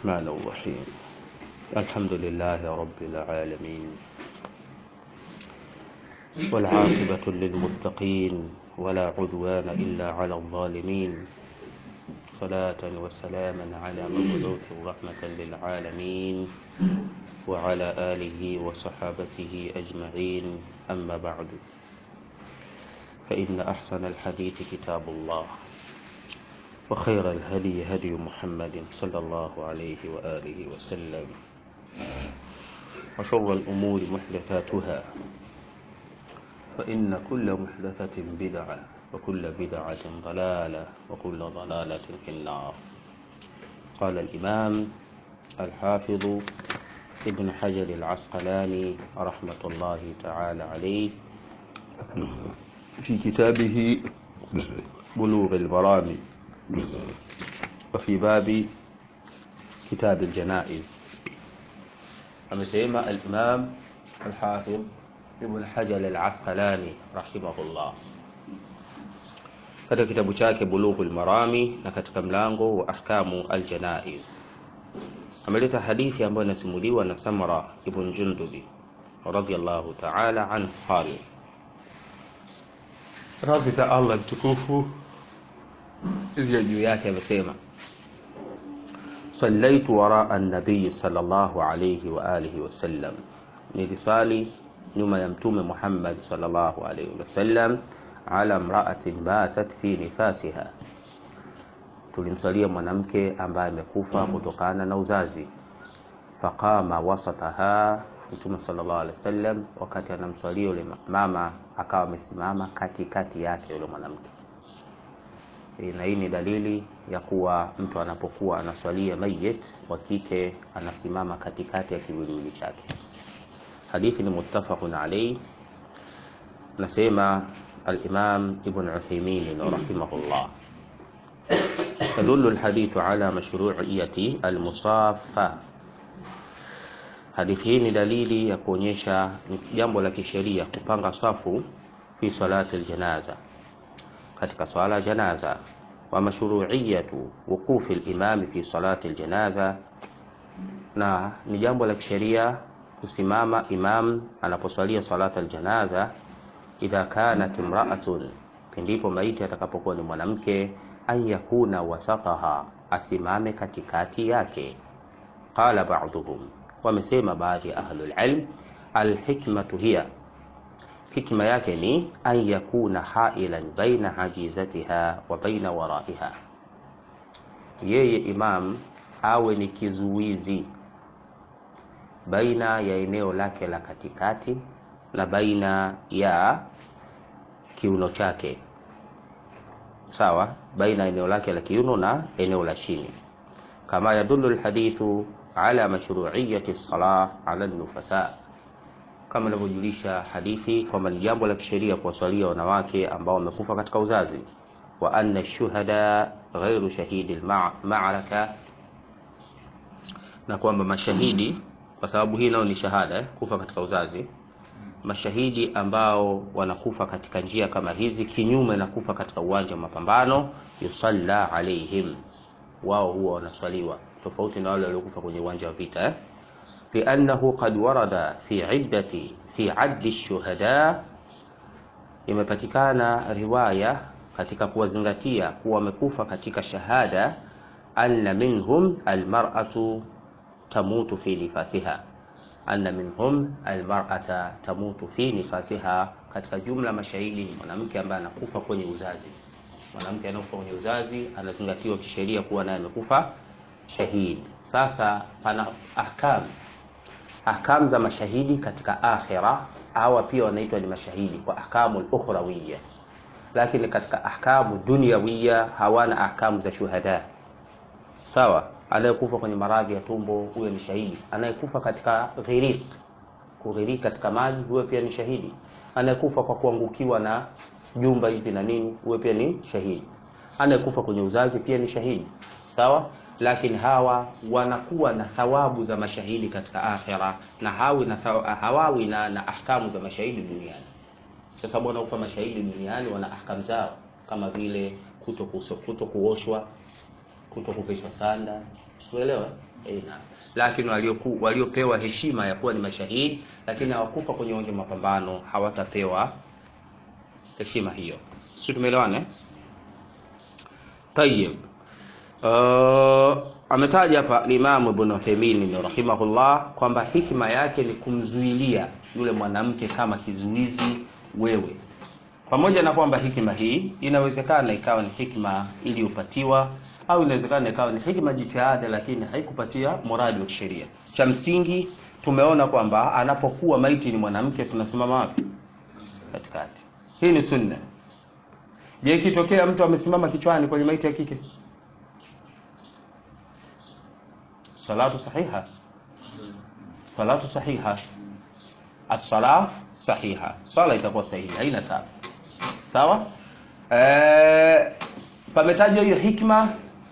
الرحمن الرحيم الحمد لله رب العالمين والعاقبة للمتقين ولا عدوان إلا على الظالمين صلاة وسلاما على مبعوث رحمة للعالمين وعلى آله وصحابته أجمعين أما بعد فإن أحسن الحديث كتاب الله وخير الهدي هدي محمد صلى الله عليه وآله وسلم وشر الأمور محدثاتها فإن كل محدثة بدعة وكل بدعة ضلالة وكل ضلالة في النار قال الإمام الحافظ ابن حجر العسقلاني رحمة الله تعالى عليه في كتابه بلوغ المرام وفي باب كتاب الجنائز amesema al-Imam al-Hafidh Ibn Hajar al-Asqalani rahimahullah katika kitabu chake Bulughul Marami na katika mlango wa ahkamu al-janaiz ameleta hadithi ambayo inasimuliwa na Samra ibn Jundubi radhiyallahu ta'ala anhu qala radhi za Allah mtukufu hizi juu yake amesema صليت وراء النبي صلى الله عليه وآله وسلم nilisali nyuma ya mtume Muhammad sallallahu alaihi wasallam ala mra'atin batat fi nifasiha tulimsalia mwanamke ambaye amekufa kutokana na uzazi faqama wasataha mtume sallallahu alaihi wasallam wakati anamswalia yule mama akawa amesimama katikati yake yule mwanamke na hii ni dalili ya kuwa mtu anapokuwa anaswalia mayit wa kike anasimama katikati ya kiwiliwili chake hadithi ni muttafaqun alayhi nasema al-Imam Ibn Uthaymeen rahimahullah تدل الحديث على مشروعية المصافة hadithi hii ni dalili ya kuonyesha jambo la kisheria kupanga safu fi salati aljanaza katika swala janaza wa mashru'iyatu wuqufi al-imam fi salati aljanaza na ni jambo la kisheria kusimama imam anaposwalia salata aljanaza idha kanat imra'atun pindipo maiti atakapokuwa ni mwanamke an yakuna wasataha asimame katikati yake qala ba'dhum wamesema baadhi ya ahlul ilm alhikmatu hiya hikma yake ni an yakuna hailan baina hajizatiha wa baina waraiha yeye imam awe ni kizuizi baina ya eneo lake la katikati na baina ya kiuno chake sawa baina eneo lake la kiuno na eneo la chini kama yadullu alhadithu ala mashru'iyyati as-salah ala an-nufasa kama inavyojulisha hadithi kwamba ni jambo la kisheria kuwaswalia wanawake ambao wamekufa katika uzazi wa anna shuhada ghairu shahidi al-ma'raka na kwamba mashahidi kwa sababu hii nao ni shahada eh, kufa katika uzazi mashahidi ambao wanakufa katika njia kama hizi kinyume na kufa katika uwanja wa mapambano yusalla alaihim wao huwa wanaswaliwa tofauti na wale waliokufa kwenye uwanja wa vita eh? لأنه قد ورد في عدة في عد الشهداء imepatikana riwaya katika kuwazingatia kuwa wamekufa katika shahada anna minhum almar'atu tamutu fi nifasiha anna minhum almar'ata tamutu fi nifasiha katika jumla mashahidi ni mwanamke ambaye anakufa kwenye uzazi mwanamke anakufa kwenye uzazi anazingatiwa kisheria kuwa naye amekufa shahidi sasa pana ahkam ahkam za mashahidi katika akhira hawa pia wanaitwa ni mashahidi kwa ahkamu ukhrawiyya lakini katika ahkamu dunyawiya hawana ahkamu za shuhada sawa anayekufa kwenye maradhi ya tumbo huyo ni shahidi anayekufa katika ghirik kughiriki katika maji huyo pia ni shahidi anayekufa kwa kuangukiwa na jumba hivi na nini huyo pia ni shahidi anayekufa kwenye uzazi pia ni shahidi sawa lakini hawa wanakuwa na thawabu za mashahidi katika akhira na hawi na thaw- hawawi na, na ahkamu za mashahidi duniani kwa sababu wanaokufa mashahidi duniani wana ahkamu zao kama vile kuto kuso- kuto kuoshwa kuto kuvishwa sanda umeelewa eh, naam. Lakini walioku- waliopewa heshima ya kuwa ni mashahidi lakini hawakufa kwenye uwanja wa mapambano hawatapewa heshima hiyo. Sio, tumeelewana eh? Tayyib. Uh, ametaja hapa Imam Ibn Uthaymeen rahimahullah kwamba hikma yake ni kumzuilia yule mwanamke kama kizuizi wewe, pamoja na kwamba hikma hii inawezekana ikawa ni hikma iliyopatiwa au inawezekana ikawa ni hikma jitihada, lakini haikupatia muradi wa kisheria. Cha msingi tumeona kwamba anapokuwa maiti ni mwanamke, tunasimama wapi? Katikati. Hii ni sunna. Je, ikitokea mtu amesimama kichwani kwenye maiti ya kike, salatu sahiha, salatu sahiha, as-sala sahiha, swala itakuwa sahihi, haina tabu. Sawa. Eh, pametajwa hiyo hikma.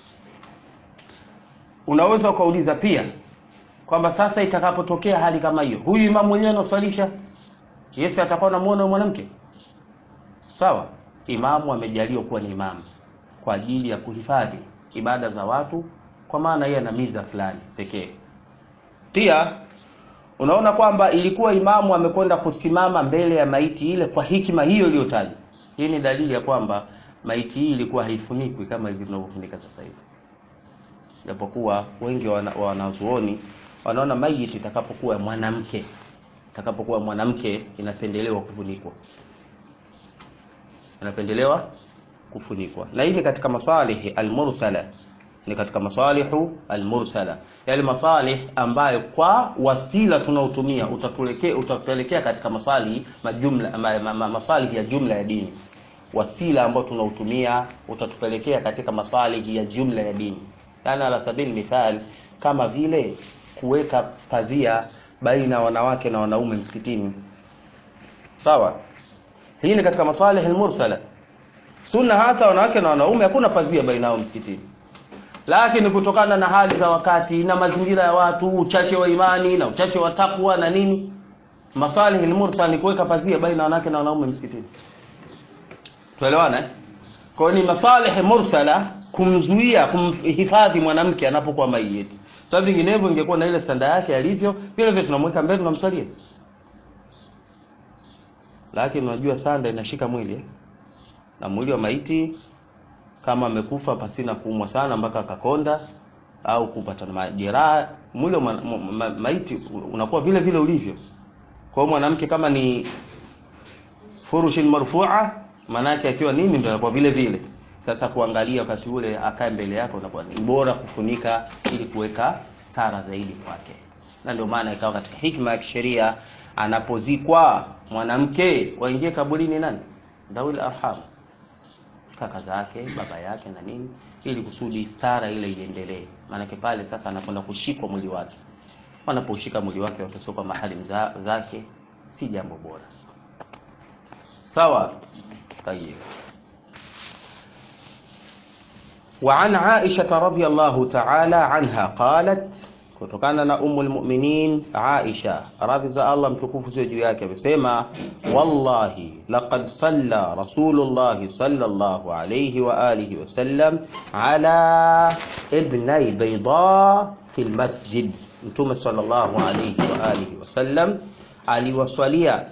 Unaweza ukauliza pia kwamba sasa itakapotokea hali kama hiyo, huyu imamu mwenyewe anaswalisha, Yesu atakuwa anamuona huyo mwanamke sawa. Imamu amejaliwa kuwa ni imamu kwa ajili ya kuhifadhi ibada za watu, kwa maana yeye ana miza fulani pekee. Pia unaona kwamba ilikuwa imamu amekwenda kusimama mbele ya maiti ile kwa hikima hiyo iliyotajwa. Hii ni dalili ya kwamba maiti hii ilikuwa haifunikwi kama hivi tunavyofunika sasa hivi, japokuwa wengi wa wana- wa wanazuoni wanaona maiti itakapokuwa mwanamke itakapokuwa mwanamke inapendelewa kufunikwa inapendelewa kufunikwa, na hii ni katika masalihi almursala, ni katika masalihu almursala, yale masalih ambayo kwa wasila tunaotumia utatulekea utatupelekea katika masalihi majumla ma, ma, ma, masalihi ya jumla ya dini. Wasila ambao tunautumia utatupelekea katika masalihi ya jumla ya dini, yani ala sabili mithal, kama vile kuweka pazia baina ya wanawake na wanaume msikitini, sawa hii ni katika masalih almursala. Sunna hasa wanawake na wanaume hakuna pazia baina yao msikitini, lakini kutokana na hali za wakati na mazingira ya watu, uchache wa imani na uchache wa takwa na nini, masalih almursala ni kuweka pazia baina ya wanawake na wanaume msikitini. Tuelewana eh? Kwa hiyo ni masalih mursala kumzuia, kumhifadhi mwanamke anapokuwa maiti. Sababu vinginevyo ingekuwa na ile standa yake alivyo, vile vile tunamweka mbele tunamsalia lakini unajua sanda inashika mwili eh? na mwili wa maiti kama amekufa pasina kuumwa sana mpaka akakonda au kupata na majeraha, mwili wa ma, ma, ma, maiti unakuwa vile vile ulivyo. Kwa hiyo mwanamke kama ni furushin marfua, maana yake akiwa nini ndio anakuwa vile vile. Sasa kuangalia wakati ule akae mbele yako, unakuwa ni bora kufunika ili kuweka stara zaidi kwake, na ndio maana ikawa katika hikma ya kisheria anapozikwa mwanamke waingie kaburini nani? Dhawil arham, kaka zake, baba yake na nini, ili kusudi stara ile iendelee. Maanake pale sasa anakwenda kushikwa mwili wake, wanaposhika mwili wake watasoka mahali mza, zake, si jambo bora. Sawa, tayeb. وعن عائشة رضي الله تعالى عنها قالت kutokana na Ummul Mu'minin Aisha radhi za Allah mtukufu ziwe juu yake amesema, wallahi laqad salla Rasulullah sallallahu alayhi wa alihi wasallam ala ibnai bayda fi lmasjid, Mtume sallallahu alayhi wa alihi wasallam aliwaswalia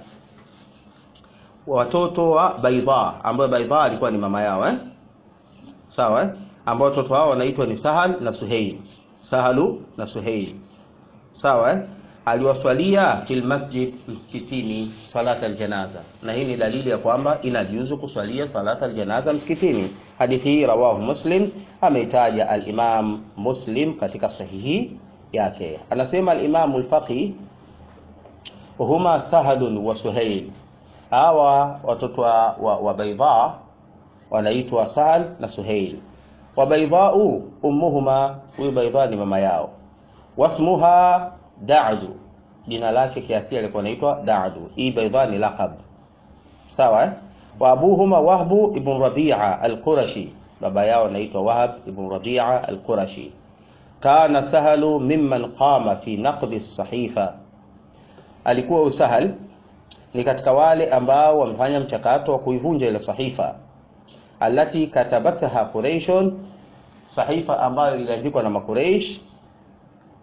watoto wa Baidha, ambayo Baidha alikuwa ni mama yao eh? Sawa eh? ambao watoto hao wanaitwa ni Sahal na Suhail Sahalu na Suhail sawa eh? aliwaswalia fil masjid, msikitini, salat aljanaza, na hii ni dalili ya kwamba inajuzu kuswalia salat aljanaza msikitini. Hadithi hii rawahu Muslim, ameitaja al-Imam Muslim katika sahihi yake. Anasema al-Imam al-Faqih, huma Sahalun wa Suhail, hawa watoto wa, wa, wa Baidha wanaitwa Sahal na Suhail wa baidhau ummuhuma, huyu baidha ni mama yao. Wasmuha Da'du, jina lake kiasili alikuwa anaitwa Da'du. Hii baidha ni laqab, sawa eh? Wa abuhuma Wahbu ibn Rabi'a al-Qurashi, baba yao anaitwa Wahab ibn Rabi'a al-Qurashi. Kana Sahalu mimman qama fi naqdi as-sahifa, alikuwa Usahal ni katika wale ambao wamefanya mchakato wa kuivunja ile sahifa alati katabatha Quraishun, sahifa ambayo iliandikwa na Makuraish.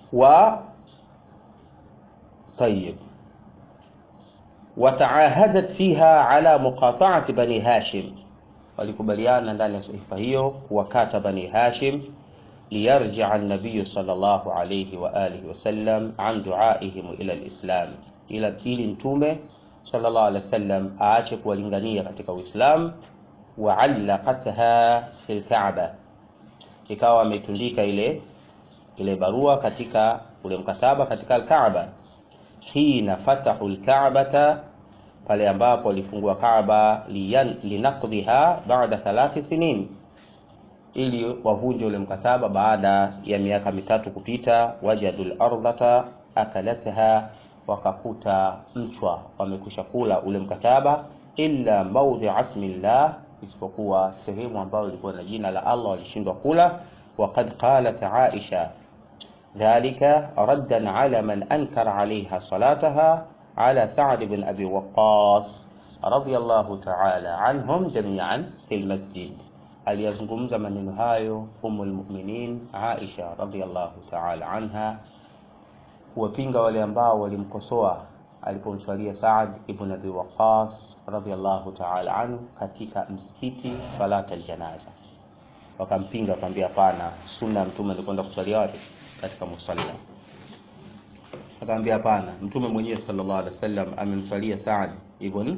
wa طيب wataahadat fiha ala muqata'ati bani hashim walikubaliana ndani ya sahifa hiyo kuwakata bani hashim liyarjia an-nabiy sallallahu alayhi wa alihi wasallam an duaihim ila al-islam ila ili mtume sallallahu alayhi wasallam aache kuwalingania katika uislam wa allaqatha fil ka'ba ikawa ametundika ile ile barua katika ule mkataba katika al-Kaaba hina fatahu al-Ka'bata pale ambapo walifungua Kaaba linaqdhiha baada thalathi sinin ili wavunje ule mkataba baada ya miaka mitatu kupita wajadul ardhata akalatha wakakuta mchwa wamekwisha kula ule mkataba illa maudhi asmillah isipokuwa sehemu ambayo ilikuwa na jina la Allah walishindwa kula وقد قالت عائشة ذلك ردا على من أنكر عليها صلاتها على سعد بن أبي وقاص رضي الله تعالى عنهم جميعا في المسجد aliyazungumza maneno hayo umu lmuminin Aisha radhiallahu taala anha kuwapinga wale ambao walimkosoa alipomswalia Saad ibn Abi Waqas radhiallahu taala anhu katika msikiti salat aljanaza wakampinga akamwambia hapana sunna mtume alikwenda kuswalia wapi katika musalla akamwambia hapana mtume mwenyewe sallallahu alaihi wasallam amemswalia Saad ibn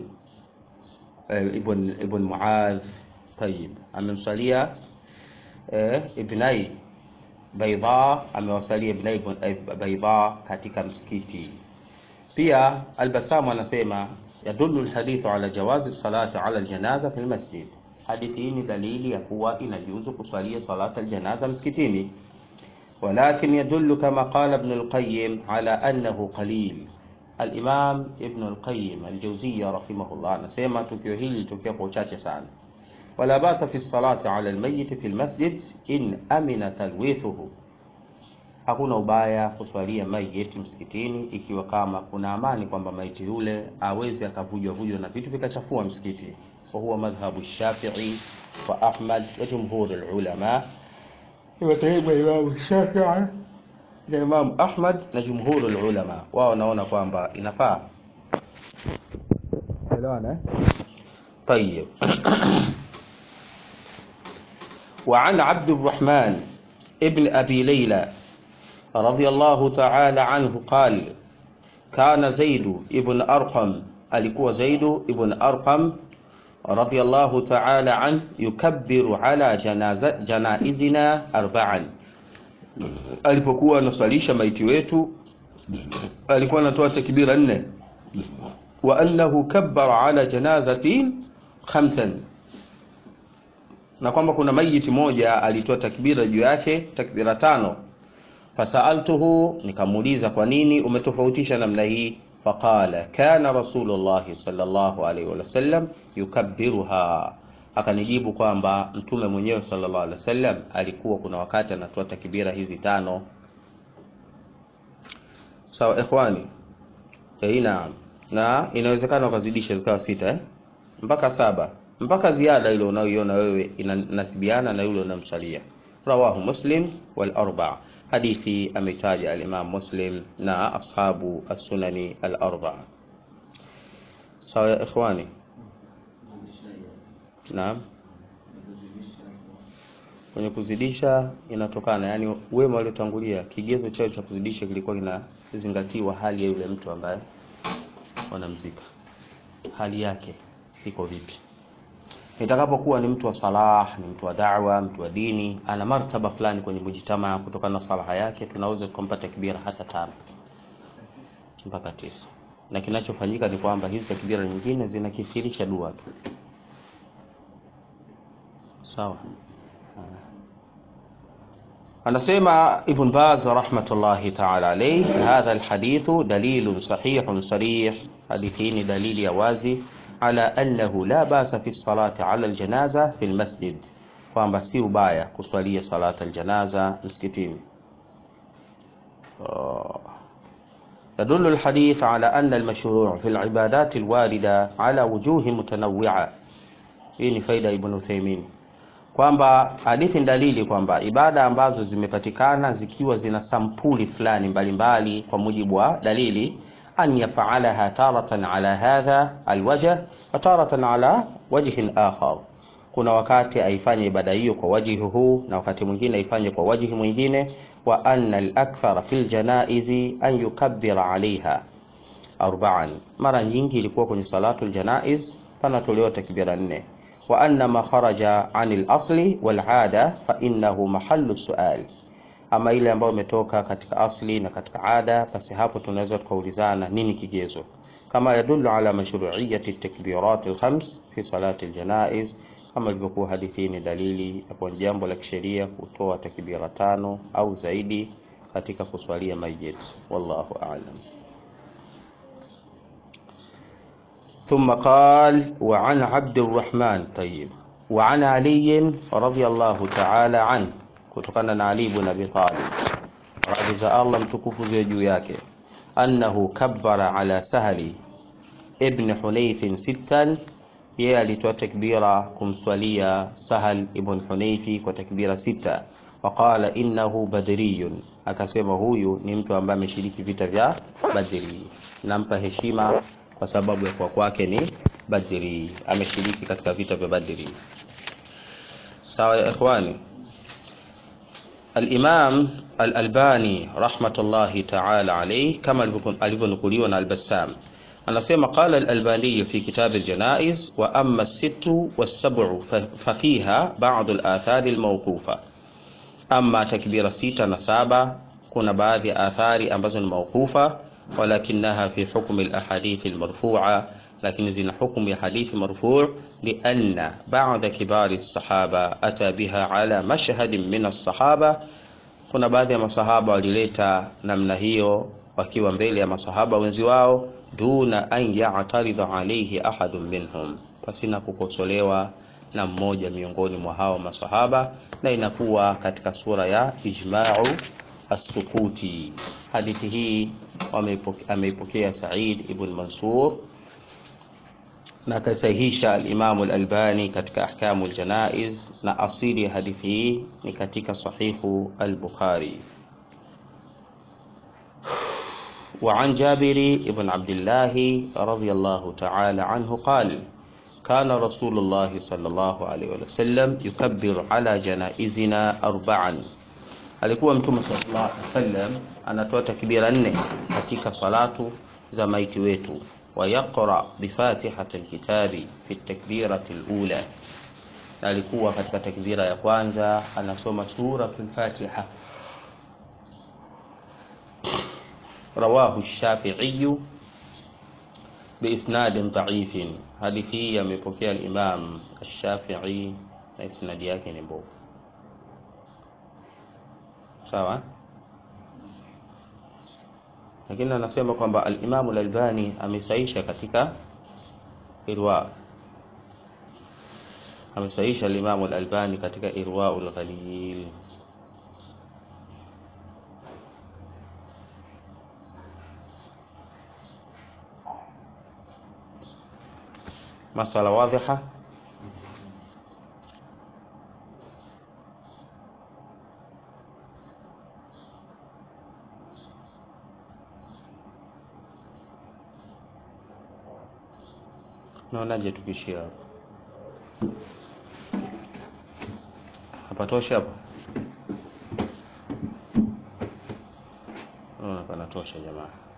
ibn ibn Muadh طيب amemswalia eh, ibnai Baidha amewasalia ibnai Baidha katika msikiti pia Albasamu anasema yadullu alhadithu ala jawazi salati ala aljanaza fi almasjid hadithi hii ni dalili ya kuwa inajuzu kuswalia salata aljanaza msikitini ولكن يدل كما قال ابن القيم على أنه قليل الإمام ابن القيم الجوزية رحمه الله anasema tukio hili litokea kwa uchache sana ولا باس في الصلاة على الميت في المسجد إن أمن تلويثه hakuna ubaya kuswalia maiti msikitini ikiwa kama kuna amani kwamba maiti yule awezi akavujwa vujwa na vitu vikachafua msikiti wa huwa madhhabu Shafi'i wa Ahmad wa jumhur ulama imetaiba Imam Shafi'i na Imam Ahmad na jumhur ulama wao wanaona kwamba inafaa elewana طيب وعن عبد الرحمن ابن أبي ليلى رضي الله تعالى عنه قال كان زيد ابن أرقم alikuwa زيد ابن أرقم رضي الله تعالى عنه يكبر على جنازة جنائزنا أربعا alipokuwa anaswalisha maiti wetu alikuwa anatoa takbira nne wa annahu kabbara ala janazatin khamsan na kwamba kuna mayiti moja alitoa takbira juu yake takbira tano fasaltuhu nikamuuliza kwa nini umetofautisha namna hii faqala kana rasulullah sallallahu alaihi wasallam yukabbiruha akanijibu kwamba mtume mwenyewe sallallahu alaihi wasallam alikuwa kuna wakati anatoa takbira hizi tano sawa ikhwani eh naam na inawezekana ukazidisha zikawa sita eh? mpaka saba mpaka ziada ile unayoiona wewe inanasibiana na yule unamsalia rawahu muslim wal arba hadithi ametaja al-imam muslim na ashabu as-sunani al-arba sawa ya ikhwani naam kwenye kuzidisha inatokana yani wema waliotangulia kigezo chao cha kuzidisha kilikuwa kinazingatiwa hali ya yule mtu ambaye wanamzika hali yake iko vipi itakapokuwa ni mtu wa salah ni mtu wa da'wa mtu wa dini ana martaba fulani kwenye mujitamaa kutokana na salaha yake tunaweza kumpa takbira hata tano mpaka tisa na kinachofanyika ni kwamba hizi takbira nyingine zinakithirisha dua tu sawa anasema ibn baz rahmatullahi ta'ala alayhi hadha alhadithu dalilun sahihun sarih hadithi ni dalili ya wazi على أنه لا بأس في الصلاة على الجنازة في المسجد kwamba si ubaya kuswalia salata aljanaza msikitini يدل الحديث على أن المشروع في العبادات الواردة على وجوه متنوعة hii ni faida ibn Uthaymeen kwamba hadithi ni dalili kwamba ibada ambazo zimepatikana zikiwa zina sampuli fulani mbalimbali kwa mujibu wa dalili an yafalaha taratan ala hadha alwajh wa taratan ala wajhin akhar kuna wakati aifanye ibada hiyo kwa wajihi huu na wakati mwingine aifanye kwa wajihi mwingine wa anna al-akthara fil janaizi an yukabbira alaiha arba'an mara nyingi ilikuwa kwenye salatu aljanaiz panatolewa takbira nne wa anna ma kharaja anil asli wal ada fa innahu mahallu sual ama ile ambayo imetoka katika asli na katika ada basi hapo tunaweza tukaulizana nini kigezo kama yadullu ala mashru'iyyati takbirat alkhams fi salati aljanaiz kama ilivyokuwa hadithi ni dalili ya kwa jambo la kisheria kutoa takbira tano au zaidi katika kuswalia mayit wallahu a'lam ثم قال وعن عبد الرحمن طيب وعن علي رضي الله تعالى عنه kutokana na Ali ibn Abi Talib radhi za Allah mtukufu ziwe juu yake annahu kabbara ala sahli ibn Hunayf sittan yeye alitoa takbira kumswalia Sahal ibn Hunayfi kwa takbira sita waqala innahu badriyun akasema huyu ni mtu ambaye ameshiriki vita vya Badri nampa heshima kwa sababu ya kwa kwake ni Badri ameshiriki katika vita vya Badri sawa ya ikhwani الإمام الألباني رحمة الله تعالى عليه كما alivyonukuliwa na Al-Bassam anasema qala al-Albani fi kitab al-janaiz wa amma as-sittu was-sab'u fa fiha ba'd al-athari al-mawqufa amma takbira sita na saba kuna baadhi ya athari ambazo ni mawqufa walakinaha fi hukm al-ahadith al-marfu'a lakini zina hukumu ya hadithi marfu' lianna ba'da kibari as-sahaba ata biha ala mashhadin min as-sahaba kuna baadhi ya masahaba walileta namna hiyo wakiwa mbele ya masahaba wenzi wao duna an ya'taridha alayhi ahadun minhum pasina kukosolewa na mmoja miongoni mwa hao masahaba na inakuwa katika sura ya ijma'u as-sukuti hadithi hii ameipokea Sa'id ibn Mansur na akasahihisha al-Imam al-Albani katika ahkamu al-janaiz na asili ya hadithi hii ni katika sahihu al-Bukhari وعن جابر بن عبد الله رضي الله تعالى عنه قال كان رسول الله صلى الله عليه وسلم يكبر على جنائزنا أربعا alikuwa mtume sallallahu alaihi wasallam anatoa takbira nne katika salatu za maiti wetu ويقرأ بفاتحة الكتاب في التكبيرة الأولى alikuwa katika takbira ya kwanza anasoma suratul Fatiha rawahu Shafi'i biisnadin dha'ifin hadithi hii amepokea al-Imam Ash-Shafi'i na isnadi yake ni mbovu sawa lakini anasema kwamba al-Imam al-Albani amesaisha katika irwa amesaisha al-Imam al-Albani katika irwa al-Ghalil masala wadhiha naonaje tukishia hapo hapatosha hapo naona panatosha jamaa